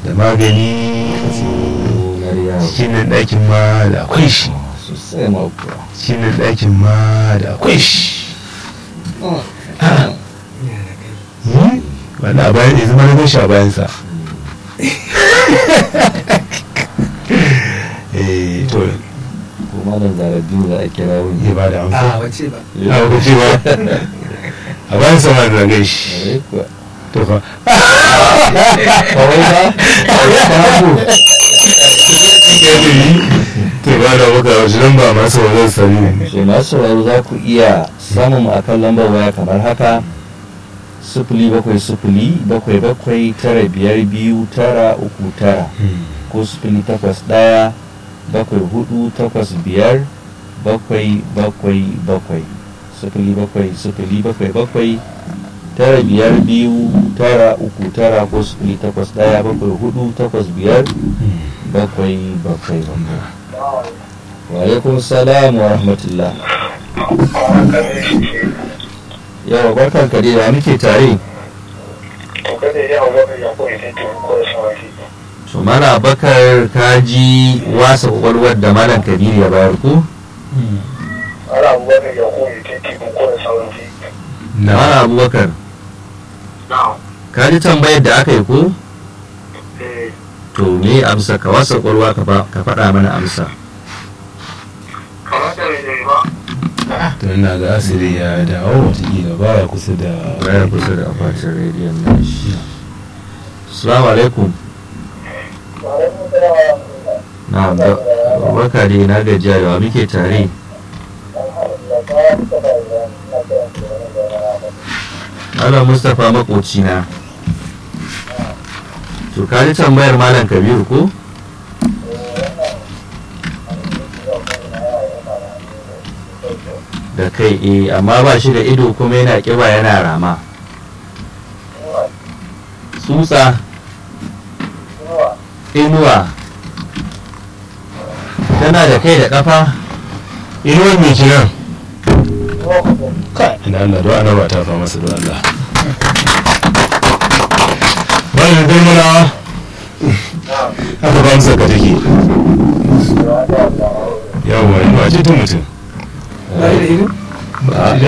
da magani cikin nan ɗakin ma da akwai shi sosai ma kuwa cikin nan ɗakin ma da akwai shi wanda a bayan yanzu mana shi a bayansa eh to ko malam zaradin za a kira wani ya ba da amsa a wace ba a wuce ba a bayansa ma da gan shi Ƙwarai kuwa. to fa kawai ba babu to ba da muka wasu nan ba masu wajen sani ne so masu sauraro za ku iya samun mu akan lambar waya kamar haka sifili bakwai sifili bakwai bakwai tara biyar biyu tara uku tara ko sifili takwas ɗaya bakwai hudu takwas biyar bakwai bakwai bakwai sifili bakwai sifili bakwai bakwai tara biyar biyu tara uku tara ko sifili takwas ɗaya bakwai hudu takwas biyar bakwai bakwai bakwai wa alaikum salam wa rahmatullah yawa barkan ka dai da muke tare to mana bakar kaji wasa kwakwalwar da malam kabiru ya bayar ku na mana abubakar kaji tambayar da aka yi ko to me amsa ka wasa kwakwalwa ka fa- ka faɗa mana amsa to ina ga asiri ya dawo watakila baya kusa da baya kusa da akwatin rediyon nashi assalamu alaikum na barka dai na gajiya yawa muke tare Malam Mustapha makocina. To ka ji tambayar Malam Kabiru ko? Da kai eh amma ba shi da ido kuma yana kiba yana rama. Tsutsa. Inuwa. Tana da kai da kafa. inuwar mai kiran kai ina Allah don ana ba ta fa masa don Allah bayan gulmana haka ba musa ka take yawwa inuwa ce ta mutum ba da ido ba